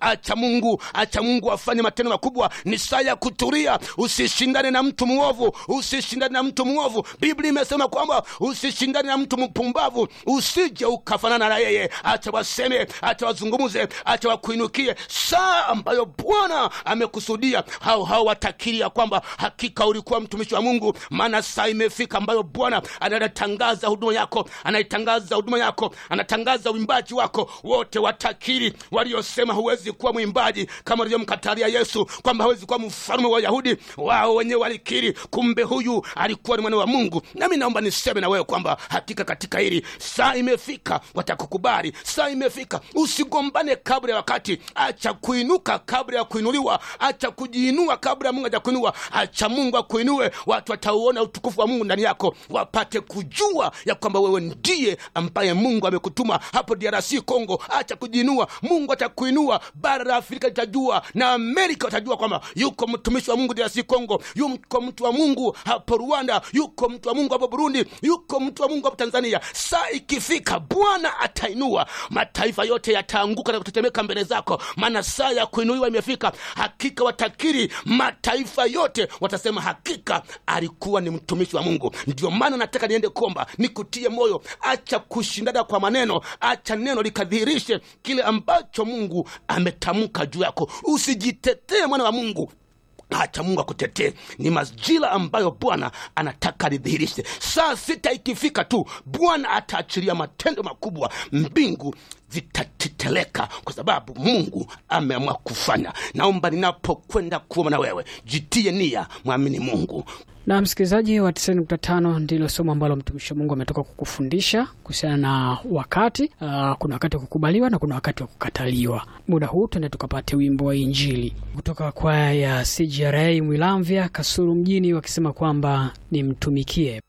acha mungu acha mungu afanye matendo makubwa ni saa ya kutulia usishindane na mtu mwovu usishindane na mtu mwovu biblia imesema kwamba usishindane na mtu mpumbavu usije ukafanana na yeye acha waseme acha wazungumze acha wakuinukie saa ambayo bwana amekusudia hao hao watakiri ya kwamba hakika ulikuwa mtumishi wa mungu maana saa imefika ambayo bwana anatangaza huduma yako anaitangaza huduma yako anatangaza uimbaji wako wote watakiri waliosema huwezi kuwa mwimbaji kama walivyomkatalia yesu kwamba hawezi kuwa mfalume wa wayahudi wao wenyewe walikiri kumbe huyu alikuwa ni mwana wa mungu nami naomba niseme na wewe kwamba hakika katika hili saa imefika watakukubali saa imefika usigombane kabla ya wakati acha kuinuka kabla ya kuinuliwa acha kujiinua kabla ya mungu hajakuinua acha mungu akuinue watu watauona utukufu wa mungu ndani yako wapate kujua ya kwamba wewe ndiye ambaye mungu amekutuma hapo drc congo acha kujiinua mungu atakuinua bara la afrika litajua na amerika watajua kwamba yuko mtumishi wa mungu drc congo yuko mtu wa mungu hapo rwanda yuko mtu wa mungu hapo burundi yuko mtu wa mungu hapo tanzania saa ikifika bwana atainua mataifa yote yataanguka na kutetemeka mbele zako maana saa ya kuinuliwa imefika hakika watakiri mataifa yote watasema hakika alikuwa ni mtumishi wa mungu ndio maana nataka niende kuomba nikutie moyo acha kushindana kwa maneno acha neno likadhihirishe kile ambacho mungu ametamka juu yako usijitetee mwana wa mungu acha mungu akutetee ni majira ambayo bwana anataka lidhihirishe saa sita ikifika tu bwana ataachilia matendo makubwa mbingu zitateteleka kwa sababu mungu ameamua kufanya naomba ninapokwenda kuoma na wewe jitie nia mwamini mungu na msikilizaji wa 95 ndilo somo ambalo mtumishi wa mungu ametoka kukufundisha kuhusiana na wakati uh, kuna wakati wa kukubaliwa na kuna wakati wa kukataliwa muda huu tuende tukapate wimbo wa injili kutoka kwaya ya cgra mwilamvya kasuru mjini wakisema kwamba nimtumikie